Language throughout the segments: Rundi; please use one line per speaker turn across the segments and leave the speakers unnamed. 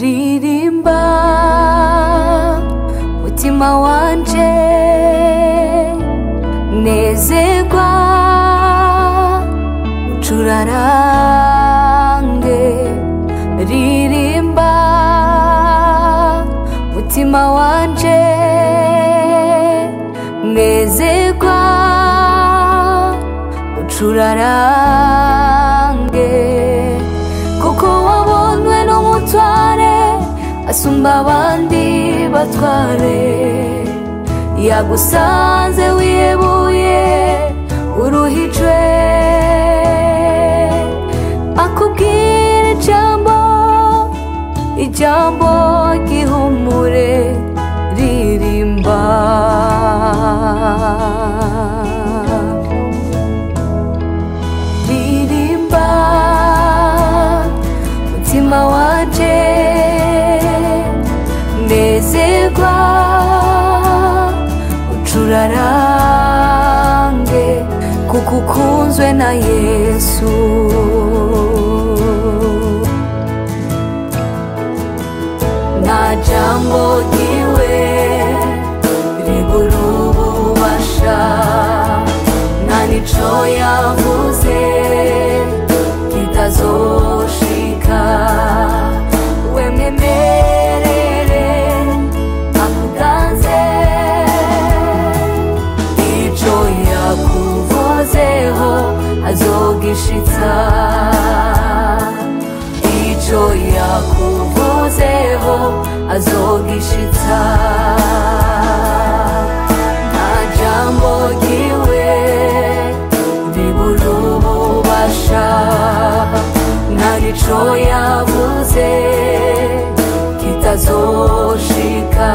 ririmba mutima wanje nezerwa ucurarange ririmba mutima wanje nezerwa ucurarange kuko wabonwe n'umutware asumba abandi batware yagusanze wihebuye uruhijwe akubwira ijambo ijambo ry'ihumure ririmba ririmba mutima wanje nezerwa ucurarange kuko ukunzwe na yesu nta jambo ryiwe ribura ububasha nta nico yavuze kitazoshika wemwemerere akuganze ico yakuvuzeho azogishitsa ico yakuvuzeho azogishitsa nta jambo ryiwe ribura ububasha nta nico yavuze kitazoshika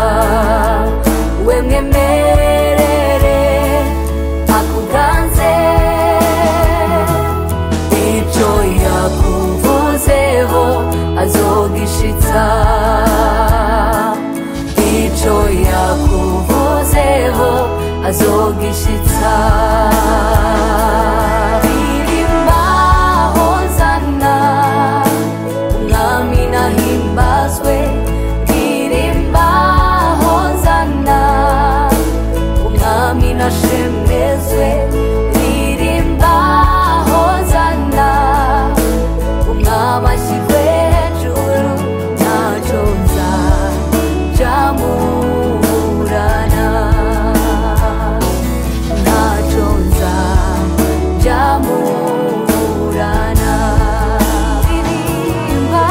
wemwemerere akuganze ico yakuvuzeho azogishitsa ico yakuvuzeho azogishitsa ririmba hozana umwami nahimbazwe ririmba hozana umwami nashemezwe ririmba hozana umwami ashyirwe hejuru ntacyo nzajamuburana ntacyo nzajamuburana ririmba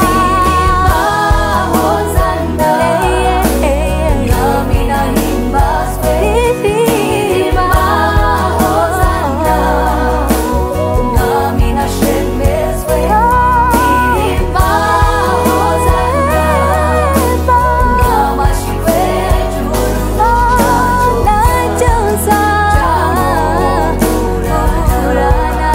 hozana umwami nahimbazwe ririmba hozana umwami nashemezwe ririmba hozana umwami ashyirwe hejuru ntacyo nzajamuburana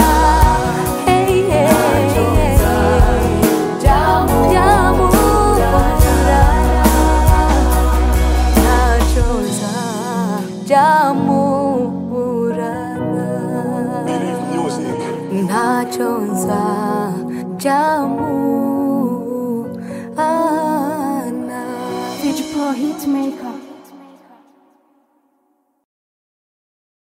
ntacyo nzajamuburana
Digital Hitmaker.